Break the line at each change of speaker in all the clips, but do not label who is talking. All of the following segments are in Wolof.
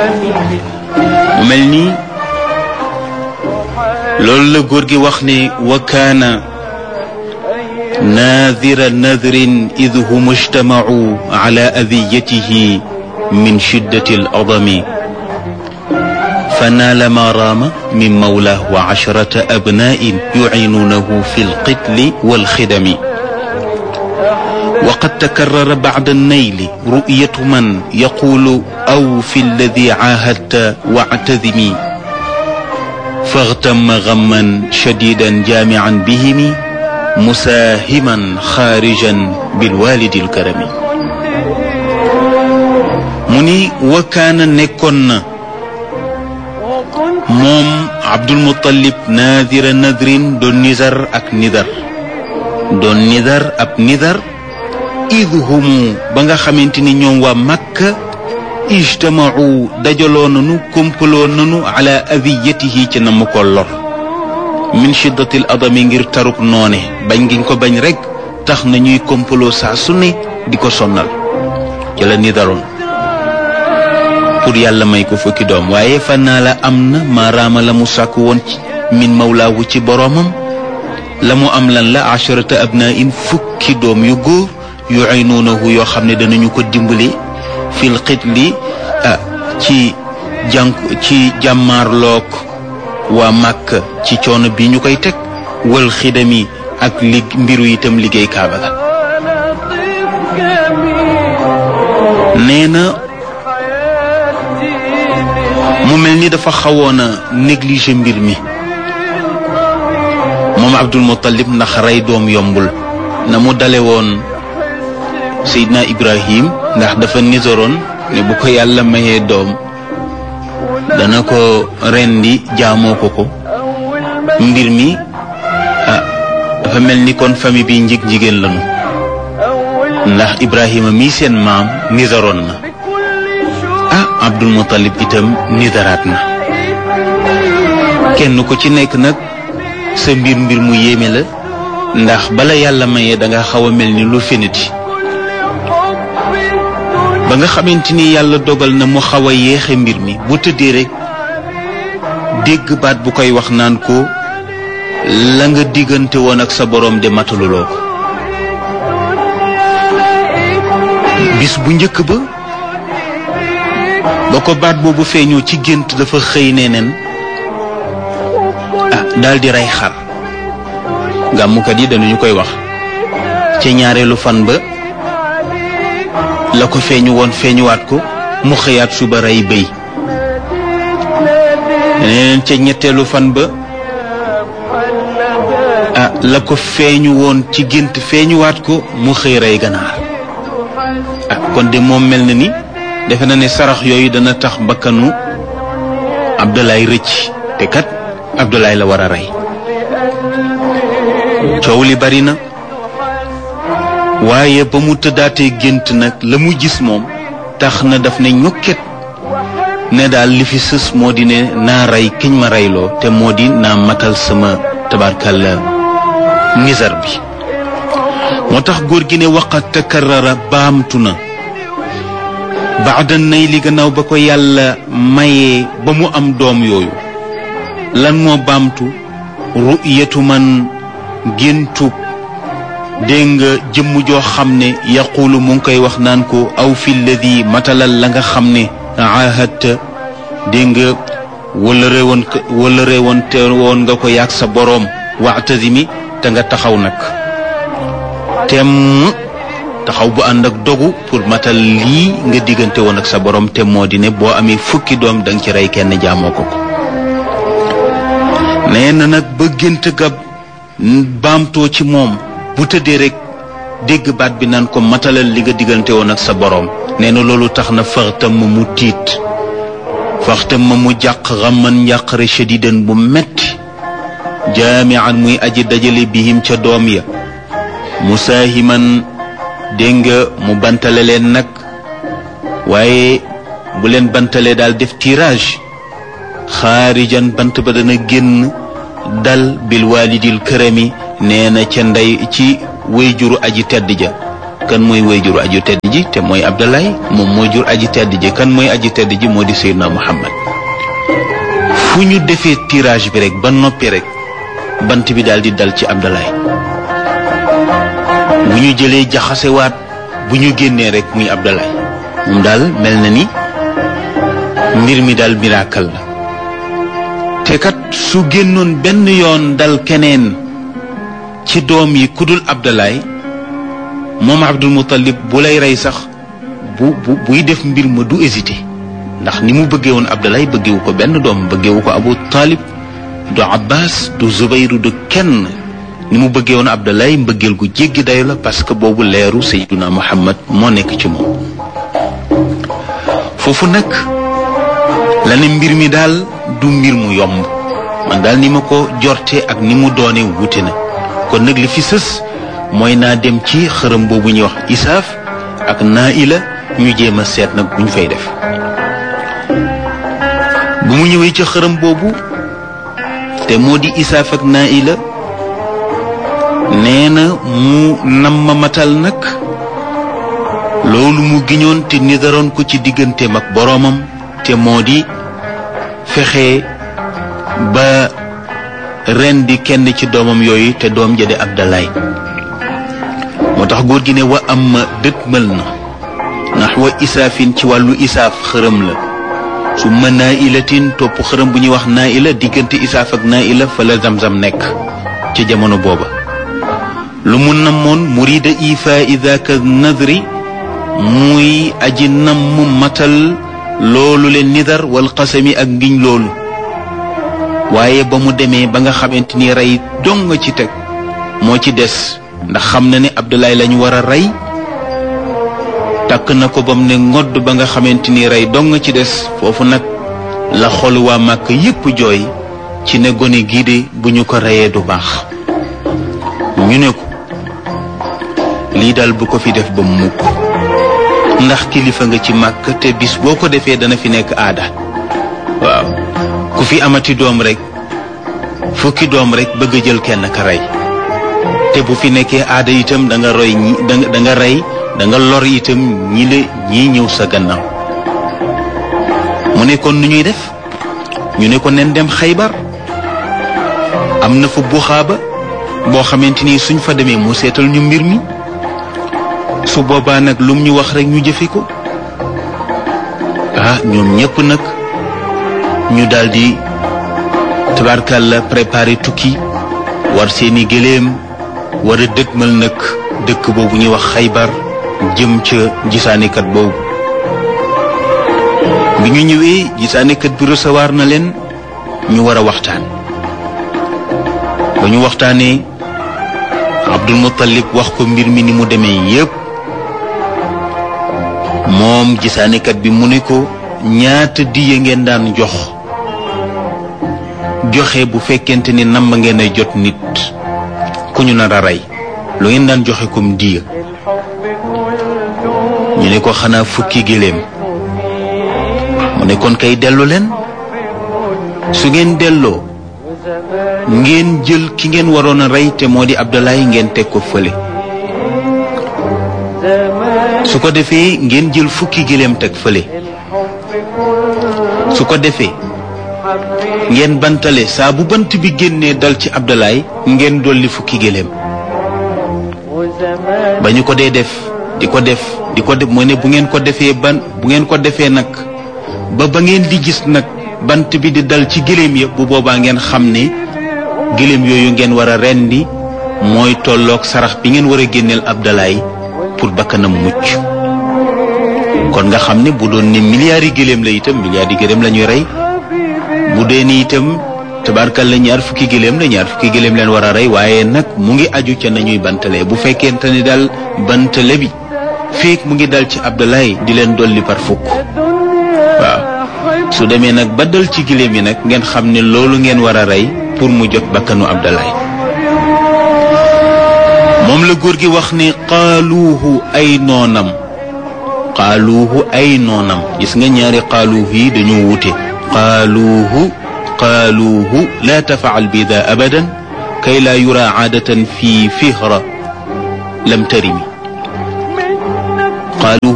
mu mel nii loolu la góor gi wax ne wa kaana naadira nadrin id hum ijtamacuu ala adiyatihi min shiddati al adami فنال ما رام من مولاه وعشرة أبناء يعينونه في القتل والخدم وقد تكرر بعد النيل رؤية من يقول أو في الذي عاهدت واعتذمي فاغتم غما شديدا جامعا بهم مساهما خارجا بالوالد الكرم مني وكان نكن moom Abdul Muttalib naadira nadrin doon nizar ak nidar doon nidar ab nidar id humu ba nga xamante ni ñoom waa Makka ijtamau dajaloo nanu kompaloo nanu ala adiyatihi ci na mu ko lor min shiddatil adami ngir taruk noone bañ ngiñ ko bañ rek tax na ñuy kompaloo saa su ne di ko sonnal ci la nidaroon pour yàlla may ko fukki doom waaye fan naa la am na maaraama la mu sàkk woon ci min mawlaawu ci boroomam la mu am lan la asharata abna in fukki doom yu góor yu aynuunahu yoo xam ne danañu ko dimbali fil xitli ah ci jànk ci jàmmaarloog waa màkk ci coono bi ñu koy teg wal xidami ak li mbiru itam liggéey kaaba ga nee na mu mel ni dafa xawoon a négliger mbir mi moom Abdul Muttalib ndax rey doom yombul na mu dale woon Seydina Ibrahim ndax dafa nisoroon ne bu ko yàlla mayee doom dana ko rendi jaamoo ko ko mbir mi ah dafa mel ni kon famille bi njig jigéen lañu ndax Ibrahima mii seen maam nisoroon na ah Abdul Muttalib itam nidaraat na kenn ku ci nekk nag sa mbir mbir mu yéeme la ndax bala yàlla mayee da nga xaw a mel ni lu feniti ba nga xamante ni yàlla dogal na mu xaw a yéexe mbir mi bu tëddee rek dégg baat bu koy wax naan ko la nga diggante woon ak sa boroom de mataluloo ko bis bu njëkk ba ba ko baat boobu feeñoo ci gént dafa xëy ne nen ah daal di rey xar gàmmukat yi dañu koy wax ca ñaareelu fan ba la ko feeñu woon feeñuwaat ko mu xëyaat suba rey bëy neneen ca ñetteelu fan ba ah la ko feeñu woon ci gént feeñuwaat ko mu xëy rey ganaar ah kon de moom mel na ni defe na ne sarax yooyu dana tax bakkanu Abdoulaye rëcc te kat Abdoulaye la war a rey coow li bari na waaye ba mu tëddaatee gént nag la mu gis moom tax na daf ne ñokket ne daal li fi sës moo di ne naa rey kiñ ma reyloo te moo di naa matal sama tabarkalla nizar bi moo tax góor gi ne waqat takarrara baamtu na baada nay li gannaaw ba ko yàlla mayee ba mu am doom yooyu lan moo baamtu ru'yatu man géntub dégg nga jëmm joo xam ne yaqulu mu ngi koy wax naan ko aw fi lladi matalal la nga xam ne ahadta dégg nga wala réewoon wala réewoon te woon nga ko yaag sa boroom waxtasimi te nga taxaw nag temm taxaw bu ànd ak dogu pour matal lii nga diggante woon ak sa boroom te moo di ne boo amee fukki doom danga ci rey kenn jaamoo ko ko nee na nag ba gént ga baamtoo ci moom bu tëddee rek dégg baat bi naan ko matalal li nga diggante woon ak sa boroom nee na loolu tax na faxtam ma mu tiit faxtam ma mu jàq xamman njàqare shadidan bu metti jaamian muy aji dajale bihim ca doom ya musaahiman dégg nga mu bantale leen nag waaye bu leen bantalee daal def tirage xaarijan bant ba dana génn dal bil walidil kërami nee na ca ndey ci wéyjuru aji tedd ja kan mooy woy jur aju tedd ji te mooy Abdalay moom mooy jur aji tedd ji kan mooy aji tedd ji moo di Seydina Muhammad fu ñu defee tirage bi rek ba noppi rek bant bi daal di dal ci Abdalay bu ñu jëlee jaxasewaat bu ñu génnee rek muy Abdalay moom daal mel na ni mbir mi daal miracle la te kat su génnoon benn yoon dal keneen ci doom yi kudul Abdalay moom Abdul Muttalib bu lay rey sax bu bu buy def mbir ma du hésité ndax ni mu bëggee woon Abdalay bëggewu ko benn doom bëggewu ko Abu Talib du Abbas du Zubayru du kenn ni mu bëggee woon Abdalay mbëggeel gu jéggi dayo la parce que boobu leeru Sayyiduna Muhammad moo nekk ci moom foofu nag la ne mbir mi daal du mbir mu yomb man daal ni ma ko jorte ak ni mu doone wuute na kon nag li fi sës mooy naa dem ci xërëm boobu ñuy wax isaaf ak naa ila ñu jéem a seet nag bu ñu fay def bu mu ñëwee ci xërëm boobu te moo di isaaf ak naa ila nee na mu nam ma matal nag loolu mu giñoon te nidaroon ko ci digganteem ak boroomam te moo di fexe ba ren di kenn ci doomam yooyu te doom jëde Abdalaay moo tax góor gi ne wa am ma dëkkmal na ndax wa isaafin ci wàllu isaaf xërëm la su ma naa ilatin topp xërëm bu ñuy wax naa ila diggante isaaf ak naa ila fa la zamzam nekk ci jamono booba lu mu namoon murida ifa idaka nadri muy aji namm matal loolu leen nidar wal xasami ak ngiñ loolu waaye ba mu demee ba nga xamante ni rey dong nga ci teg moo ci des ndax xam na ne Abdoulaye lañu war a rey takk na ko ba mu ne ngodd ba nga xamante ni rey dong nga ci des foofu nag la xol waa màkk yépp jooy ci ne gone gii de bu ñu ko reyee du baax ñu ne ko lii daal bu ko fi def ba mukk ndax kilifa nga ci màkk te bis boo ko defee dana fi nekk aada waaw ku fi amati doom rek fukki doom rek bëgg a jël kenn ka rey te bu fi nekkee aada itam da nga roy ñi da nga rey da nga lor itam ñi la ñii ñëw sa gannaaw mu ne kon nu ñuy def ñu ne ko nen dem xaybar am na fa buxaaba boo xamante ni suñ fa demee mu seetal ñu mbir mi su boobaa nag lum ñu wax rek ñu jëfe ko ah ñoom ñépp nag ñu daldi tabarkàlla préparé tukki war seeni gëléem war a dëkkmal nag dëkk boobu ñuy wax xaybar jëm ca gisaanikat boobu bi ñu ñëwee gisaanikat bi recevoir na leen ñu war a waxtaan ba ñu waxtaanee Abdul Muttalib wax ko mbir mi ni mu demee yépp moom gisaanikat bi mu ne ko ñaata diye ngeen daan jox joxe bu fekkente ni namm ngeen a jot nit ku ñu nar a rey lu ngeen daan joxe comme diya ñu ne ko xanaa fukki giléem mu ne kon kay dellu leen su ngeen delloo ngeen jël ki ngeen waroon a rey te moo di Abdoulaye ngeen teg ko fële su ko defee ngeen jël fukki giléem teg fële su ko defee ngeen bantale saa bu bant bi génnee dal ci Abdoulaye ngeen dolli fukki giléem ba ñu ko dee def di ko def di ko def moo ne bu ngeen ko defee ban bu ngeen ko defee nag ba ba ngeen di gis nag bant bi di dal ci giléem ya bu boobaa ngeen xam ne giléem yooyu ngeen war a rendi mooy tolloog sarax bi ngeen war a génneel Abdoulaye pour bakkanam mucc kon nga xam ne bu doon ne milliards yi gëléem la itam milliards yi gëléem la ñuy rey bu dee ni itam tabarkal la ñaar fukki gëléem la ñaar fukki gëléem leen war a rey waaye nag mu ngi aju ca nañuy bantale bu fekkente ni daal bantale bi feek mu ngi dal ci Abdoulaye di leen dolli par fukk waaw su demee nag ba dal ci gëléem yi nag ngeen xam ne loolu ngeen war a rey pour mu jot bakkanu Abdoulaye moom la góor gi wax ne qaaluuhu ay noonam qaaluuhu ay noonam gis nga ñaari qaaluuhu yi dañoo wute qaaluuhu qaaluuhu laa tafaal bi daa abadan kay laa yura aadatan fi fihra lam tarimi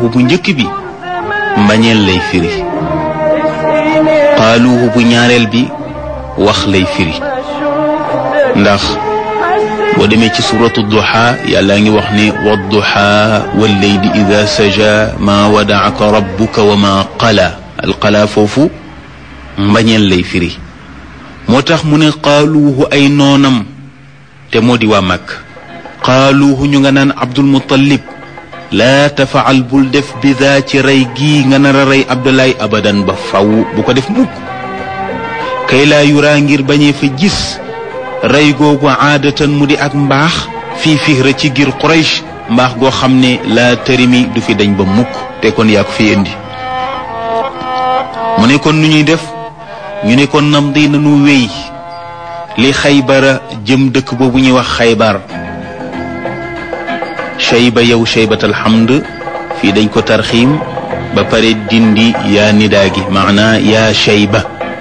qaaluuhu bu njëkk bi mbañeel lay firi qaaluuhu bu ñaareel bi wax lay firi ndax boo demee ci suratu duha yàlla ngi wax ne wadduha walleyli ida saja ma wadaaka rabbuka wa ma qala alqala foofu mbañeel lay firi moo tax mu ne qaaluuhu ay noonam te moo di waa màkk qaaluuhu ñu nga naan abdul muttalib laa tafaal bul def bidaa ci rey gii nga nar a rey abdulaay abadan ba faw bu ko def mukk kay laa yuraa ngir bañee fa gis rey googu aadatan mu di ak mbaax fii fihra ci gir quraysh mbaax goo xam ne laa tërimi du fi dañ ba mukk te kon yaa ko fi indi mu ne kon nu ñuy def ñu ne kon nam di nanu wéy li xaybara jëm dëkk boobu ñuy wax xaybar shayba yow shaybatal hamd fii dañ ko tarxiim ba pare dindi yaa nidaa gi maanaa yaa shayba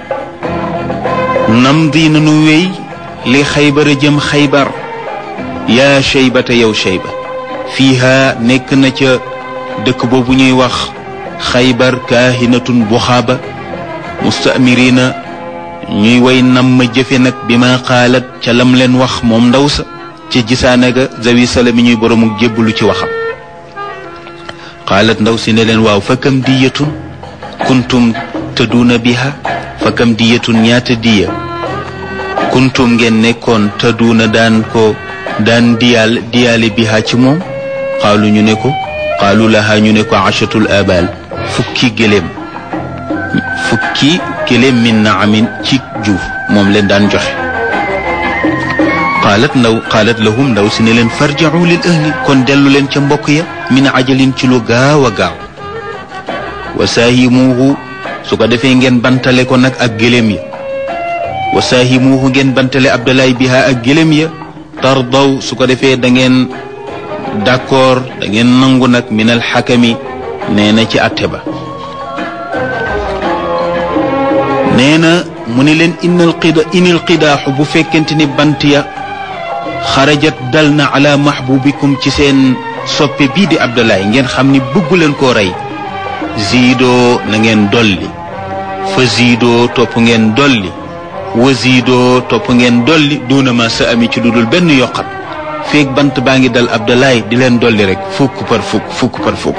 nam di nanu wéy li xaybara jëm xaybar yaa shaybata yow shayba fiiha nekk na ca dëkk boobu ñuy wax xaybar kaahinatun buxaaba mustamirina ñuy way nam ma jëfe nag bi ma xaalat ca lam leen wax moom ndaw sa ca gisaane ga zawi sala mi ñuy boromuk jébbalu ci waxam xaalat ndaw si ne leen waaw fa kam diyatun kuntum tëdduuna biha fa kam diyatun ñaata diya kuntum ngeen nekkoon tëdduuna daan ko daan diyaal diyaale biha ci moom xaalu ñu ne ko xaalu laha ñu ne ko achatul abal fukki gëléem fukki gëléem min na amin ci juuf moom leen daan joxe qaalat ndaw qaalat lahum ndaw si ne leen farjacu lil ahli kon dellu leen ca mbokk ya min ajalin ci lu gaaw a gaaw wa saahimuuhu su ko defee ngeen bantale ko nag ak gëléem ya wa saahimuuhu ngeen bantale abdalaay biha ak gëléem ya tardaw su ko defee da ngeen d'accord da ngeen nangu nag min alxakami nee na ci atte ba nee na mu ne leen inal qida inil qidaaxu bu fekkente ni bant ya xarajat dal na ala mahbubikum ci seen soppe bii di abdalaay ngeen xam ni bëggu leen koo rey ziidoo na ngeen dolli fa ziidoo topp ngeen dolli wa ziidoo topp ngeen dolli duuna ma sa ami ci dudul benn yokkat feeg bant baa ngi dal abdalaay di leen dolli rek fukk par fukk fukk par fukk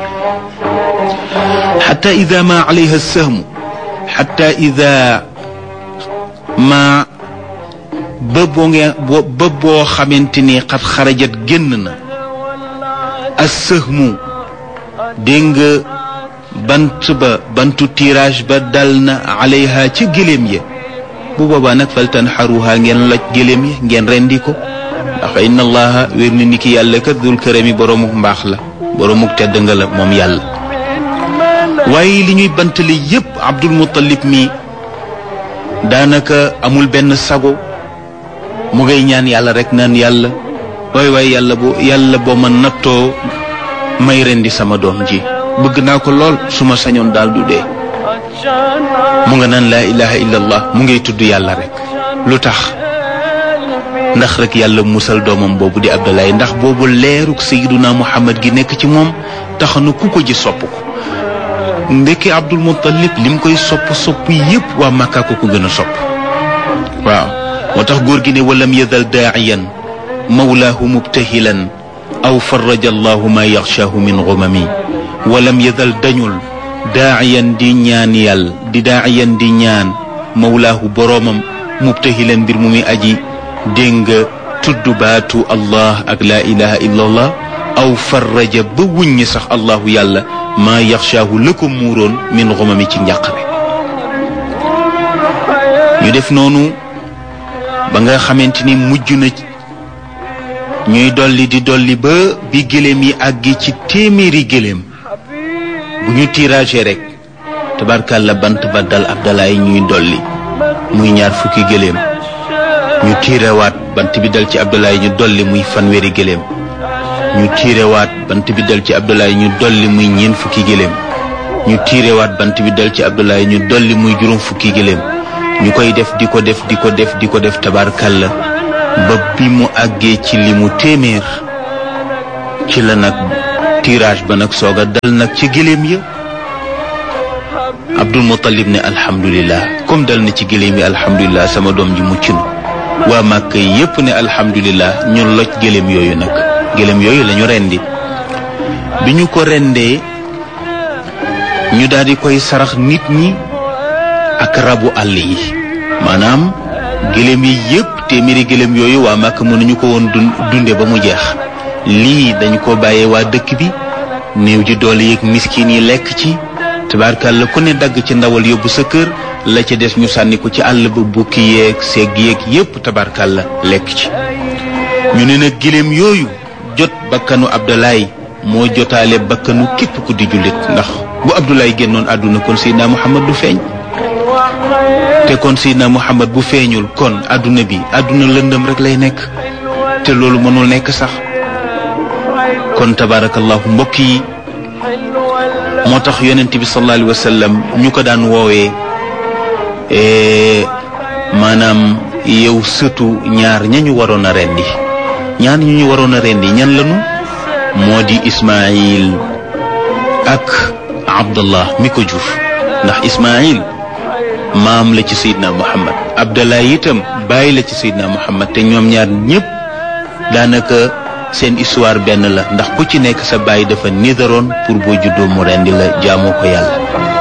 xata ida ma alayha sahmu xata ida ma ba boo ngeen ba boo xamante ni xat xarajat génn na as sëhmu dégg nga bant ba bantu tirage ba dal na alayha ca gëléem ya bu boobaa nag faltan xaruha ngeen loj gëléem ya ngeen rendi ko ndax inna allaha wér na ni ki yàlla kat dul kërami boromuk mbaax la boromuk tedd nga la moom yàlla waaye li ñuy bantale yépp abdul muttalib mi daanaka amul benn sago mu ngay ñaan yàlla rek naan yàlla waay waay yàlla bu yàlla boo ma nattoo may rendi sama doom ji bëgg naa ko lool su ma sañoon daal du dee mu nga naan laa ilaha illallah mu ngay tudd yàlla rek lu tax ndax rek yàlla musal doomam boobu di abdalaay ndax boobu leeruk sayiduna muhammad gi nekk ci moom tax na ku ko ji sopp ko ndekki abdul muttalib lim koy sopp sopp yépp waa màkkaa ko ko gën a sopp waaw moo tax góor gi ne walam yazal daaciyan mawlaahu mubtahilan aw faraja allahu ma yaxshaahu min gumami walam yazal dañul daaciyan di ñaan yàlla di daaciyan di ñaan mawlaahu boroomam mubtahilan mbir mu muy aji dégg nga tudd baatu allah ak laa ilaha illa allah aw faraja ba wuññi sax allahu yàlla maa yaxshaahu la ko muuroon min xumami ci njàqare ñu def noonu ba nga xamante ni mujj na ñuy dolli di dolli ba bi gëléem yi àggi ci téeméeri gëléem bu ñu tirage rek tabarkàlla bant ba dal abdalaay ñuy dolli muy ñaar fukki gëléem ñu tiirewaat bant bi dal ci abdalaay ñu dolli muy fanweeri gëléem ñu tiirewaat bant bi dal ci abdulaay ñu dolli muy ñeent fukki gëléem ñu tiirewaat bant bi dal ci abdulaay ñu dolli muy juróom fukki gëléem ñu koy def di ko def di ko def di ko def tabarkalla ba bi mu àggee ci li mu téeméer ci la nag tirage ba nag soog a dal nag ci gëléem ya Abdul Muttalib ne alhamdulilah comme dal na ci gëléem yi alhamdulilah sama doom ji mucc na waa Màkka yépp ne alhamdulilah ñu loj gëléem yooyu nag gëléem yooyu lañu rendi bi ñu ko rendee ñu daal di koy sarax nit ñi ak rabu àll yi maanaam gëléem yi yépp téeméeri gëléem yooyu waa Màkka mënuñu ko woon dunde ba mu jeex lii dañ ko bàyyee waa dëkk bi néew ji doole yeeg miskin yi lekk ci tabaarkàlla ku ne dagg ci ndawal yóbbu sa kër la ca des ñu sànni ko ci àll ba bukki yeeg segg yeeg yépp tabaarkàlla lekk ci ñu ne nag giléem yooyu jot bakkanu Abdoulaye moo jotaale bakkanu képp ku di jullit ndax bu Abdoulaye génnoon àdduna kon Seydina Muhammad du feeñ te kon Seydina Muhammad bu feeñul kon àdduna bi àdduna lëndëm rek lay nekk te loolu mënul nekk sax kon tabaarakallahu mbokk yi moo tax yonent bi sallallahu alayhi wa sallam ñu ko daan woowee maanaam yow sëtu ñaar ña ñu waroon a rendi ñaar ñu ñu waroon a rendi ñan lañu moo di Ismaayil ak Abdallah mi ko jur ndax Ismaayil maam la ci Seydina Muhammad Abdallah itam bàyyi la ci Seydina Muhammad te ñoom ñaar ñëpp daanaka seen histoire benn la ndax ku ci nekk sa baay dafa nidaroon pour boo juddoo mu rendi la jaamoo ko yàlla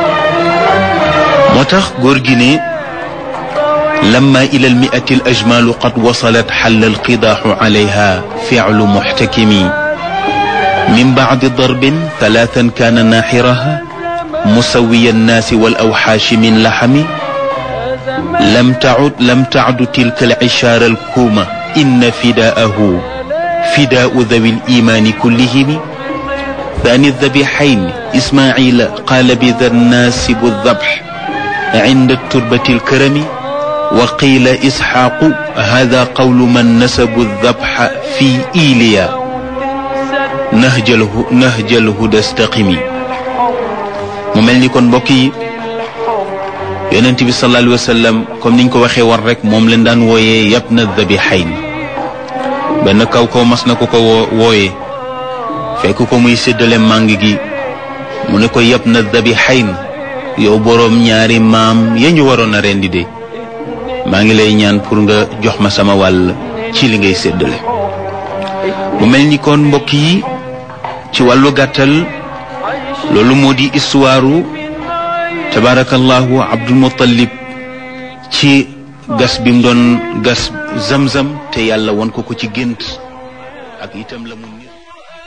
moo tax góor gi ne lamma ila almiati al ajmalu qad wasalat xalla alqidaaxu alayha ficlu muxtakimi min bacdi darbin talaatan kaana naaxiraha musawiya annaasi wal awxaashi min laxami lam tacud lam tacdu tilka alcishaara alkuuma inna fidaahu فداء ذوي الإيمان كلهم ثاني الذبيحين إسماعيل قال بذا الناسب الذبح عند التربة الكرم وقيل إسحاق هذا قول من نسب الذبح في إيليا نهج, اله نهج الهدى استقمي مملني كون بوكي يونس بي صلى الله عليه وسلم كم نينكو waxee war rek mom leen daan wooyee yabna dhabihayn benn kaw kaw mas na ko ko wooye fekk ko muy séddale màng gi mu ne ko yab na dabi xayn yow boroom ñaari maam ya ñu waroon a rendi de maa ngi lay ñaan pour nga jox ma sama wàll ci li ngay séddale mu mel ni kon mbokk yi ci wàllu gàttal loolu moo di histoire tabaarakallahu abdul muttalib ci gas bi mu doon gas zamzam te yàlla won ko ko ci gént ak itam la mu